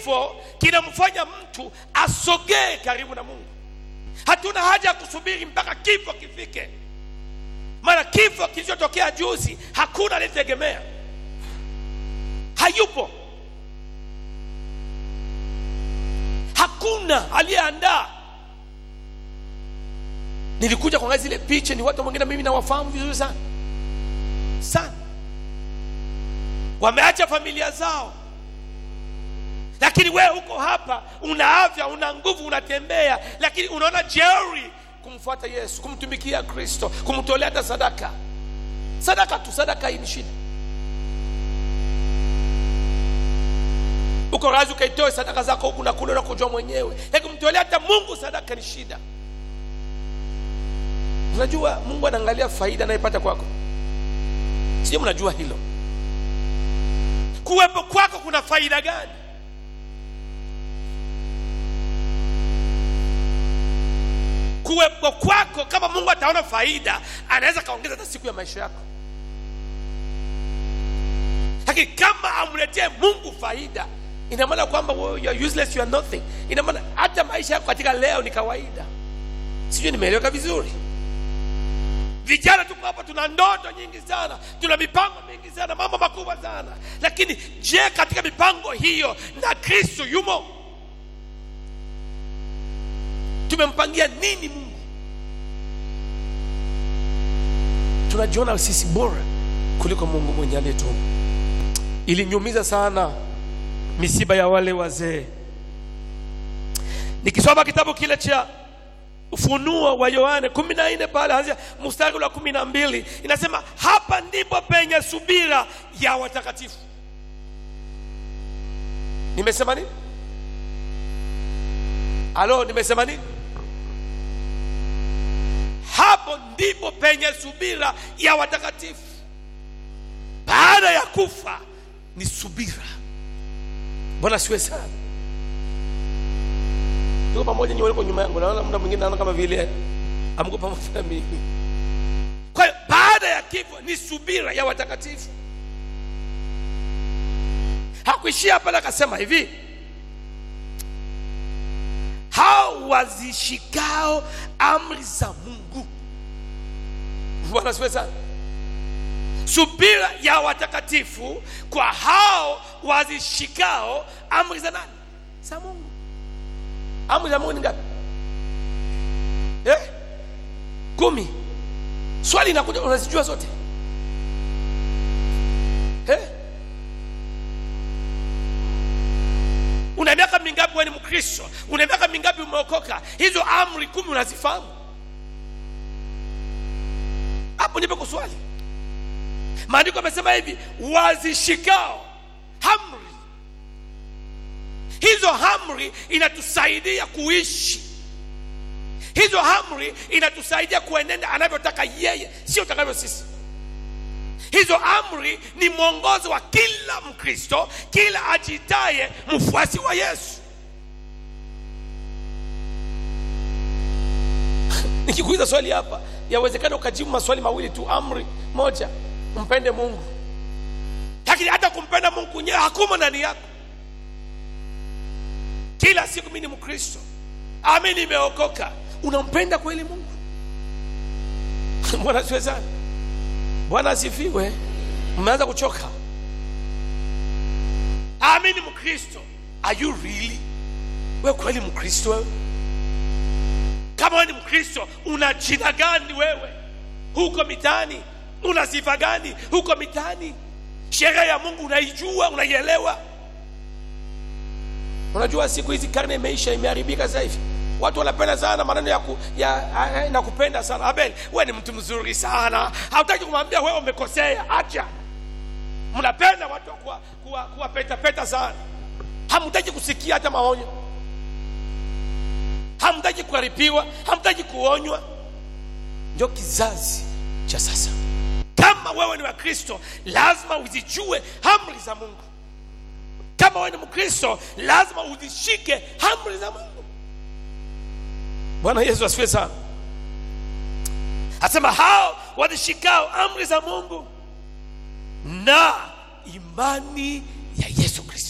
kifo kinamfanya mtu asogee karibu na mungu hatuna haja ya kusubiri mpaka kifo kifike maana kifo kilichotokea juzi hakuna alitegemea hayupo hakuna aliyeandaa nilikuja kuangalia zile picha ni watu wengine mimi nawafahamu vizuri sana sana wameacha familia zao lakini wewe uko hapa una afya una nguvu unatembea lakini unaona jeuri kumfuata yesu kumtumikia kristo kumtolea hata sadaka sadaka tu sadaka hii ni shida uko razi ukaitoe sadaka zako huku na kule unakojua mwenyewe lakini kumtolea hata mungu sadaka ni shida unajua mungu anaangalia faida anayepata kwako sio mnajua hilo kuwepo kwako kuna faida gani kuwepo kwako kama mungu ataona faida anaweza kaongeza hata siku ya maisha yako lakini kama amletee mungu faida ina maana kwamba wewe you are useless you are nothing ina maana hata maisha yako katika leo ni kawaida sijui nimeeleweka vizuri vijana tuko hapa tuna ndoto nyingi sana tuna mipango mingi sana mambo makubwa sana lakini je katika mipango hiyo na kristo yumo tumempangia nini mungu tunajiona sisi bora kuliko mungu mwenye aliyetuumba ilinyumiza sana misiba ya wale wazee nikisoma kitabu kile cha ufunuo wa yohane kumi na nne pale anzia mstari wa kumi na mbili inasema hapa ndipo penye subira ya watakatifu nimesema nini alo nimesema nini hapo ndipo penye subira ya watakatifu baada ya kufa ni subira bwana siwe sana tuko pamoja nyi waliko nyuma yangu naona muda mwingine naona kama vile amko pamoja na mimi kwa hiyo baada ya kifo ni subira ya watakatifu hakuishia pale akasema hivi hao wazishikao amri za mungu bwana siwe sana subira ya watakatifu kwa hao wazishikao amri za nani za mungu amri za mungu ni ngapi eh? kumi swali inakuja unazijua zote eh? una miaka mingapi wewe ni mkristo una miaka mingapi umeokoka hizo amri kumi unazifahamu hapo ndipo kuswali maandiko amesema hivi wazishikao amri hizo amri inatusaidia kuishi hizo amri inatusaidia kuenenda anavyotaka yeye sio utakavyo sisi hizo amri ni mwongozo wa kila mkristo kila ajitaye mfuasi wa yesu nikikuuliza swali hapa yawezekana ukajibu maswali mawili tu amri moja mpende mungu lakini hata kumpenda mungu mwenyewe hakumo ndani yako kila siku mi ni mkristo ami nimeokoka unampenda kweli mungu bwana siwe sana bwana asifiwe mmeanza kuchoka ami ni mkristo are you really we kweli mkristo wewe kama wewe ni mkristo una jina gani wewe huko mitaani una sifa gani huko mitaani sheria ya mungu unaijua unaielewa unajua siku hizi karne imeisha imeharibika sasa hivi watu wanapenda sana maneno ya, ku, ya nakupenda sana abel we ni mtu mzuri sana hautaki kumwambia wewe umekosea acha mnapenda watu kuwa, kuwa, kuwa peta peta sana hamtaki kusikia hata maonyo hamtaki kuharibiwa hamtaki kuonywa ndio kizazi cha sasa kama wewe ni wakristo lazima uzijue amri za mungu kama wewe ni mkristo lazima uzishike amri za mungu bwana yesu asifiwe sana asema hao wazishikao amri za mungu na imani ya yesu kristo